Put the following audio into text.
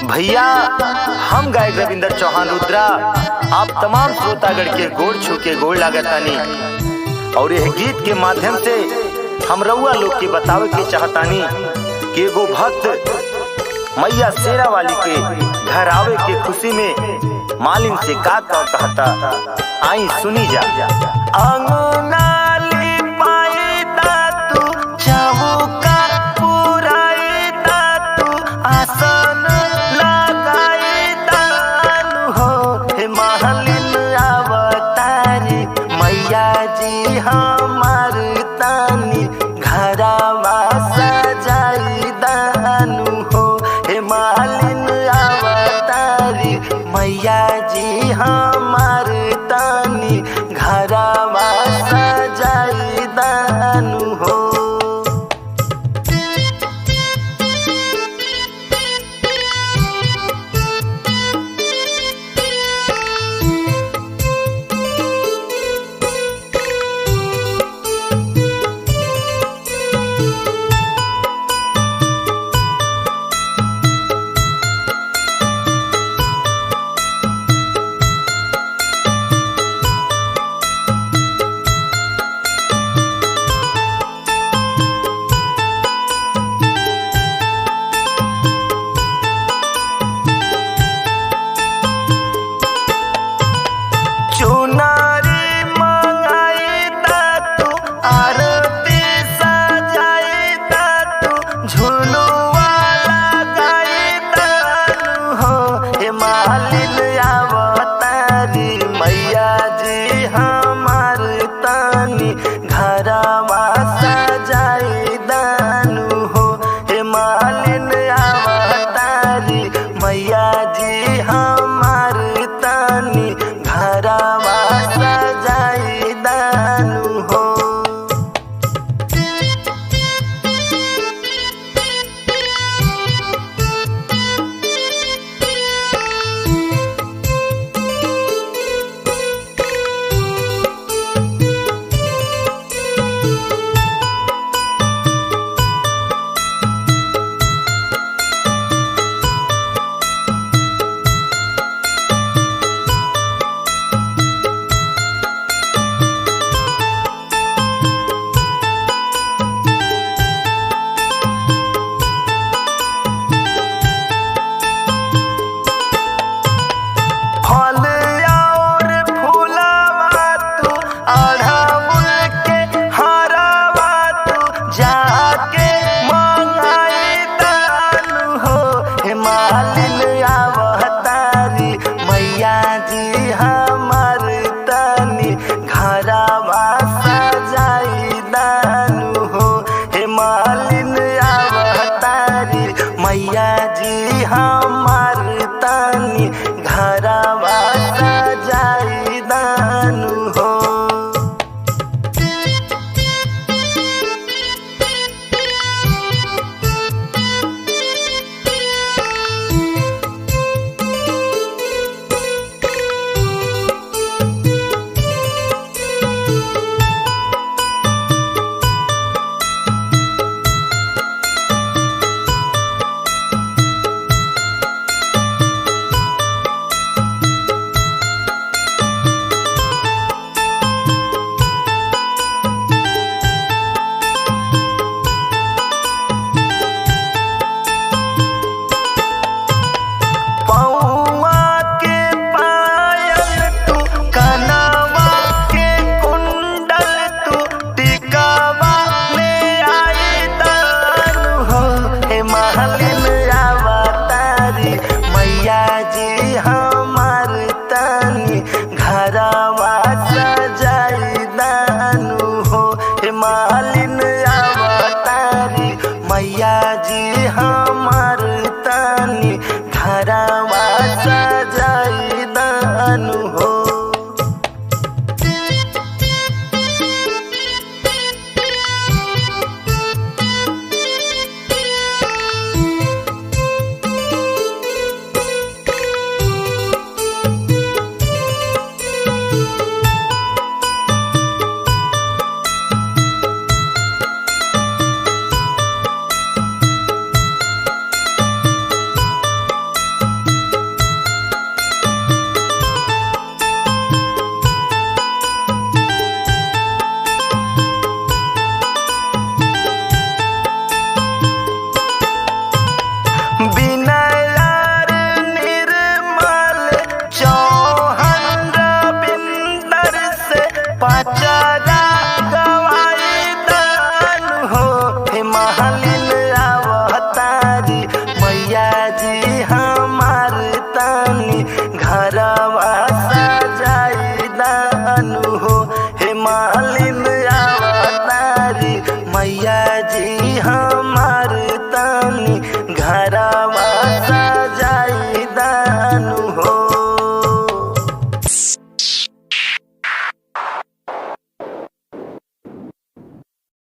भैया हम गायक रविंदर चौहान रुद्रा आप तमाम श्रोतागढ़ के गोड़ छू के गोड़ लागतानी और यह गीत के माध्यम से हम रउआ लोग के बतावे के चाहतानी कि एगो भक्त मैया शेरा वाली के घर आवे के खुशी में मालिन से का का कहता आई सुनी जा अंगना लिपाई दा तू चौका पुराई दा तू आसन लगाई दानु हो हे मालिन अवतारी मैया जी हमार तानी घरवा सजाई दानु हो हे मालिन अवतारी मैया जी हमार तानी घरवा सजाई दानु हो चुनारी मंगाई दा तू आरती सजाई दा तू झुलुआ लगाई दानु हो हे मालिन अवतारी मैया जी हमार तानी घरवा सजाई दानु हो हे मालिन अवतारी मैया जी हमार तानी घरवा सजाई दानु हो फल और फूलवा तू अढ़ाउल के हरवा तू जाके मंगाई दानु हो हे मालिन अवतारी मैया जी हमार तनी घरवा सजाई दानु हो हे मालिन अवतारी मैया जी हमार तनी घरवा सजाई दानु हो पौआ के पायल तू कनवा के कुंडल तू टिकावा ले आई दानु हो हे मालिन अवतारी मैया जी हमार तनी घरवा सजाई दानु हो हे मालिन अवतारी मैया जी हमार तनी घरवा सजाई दानु हो जी हाँ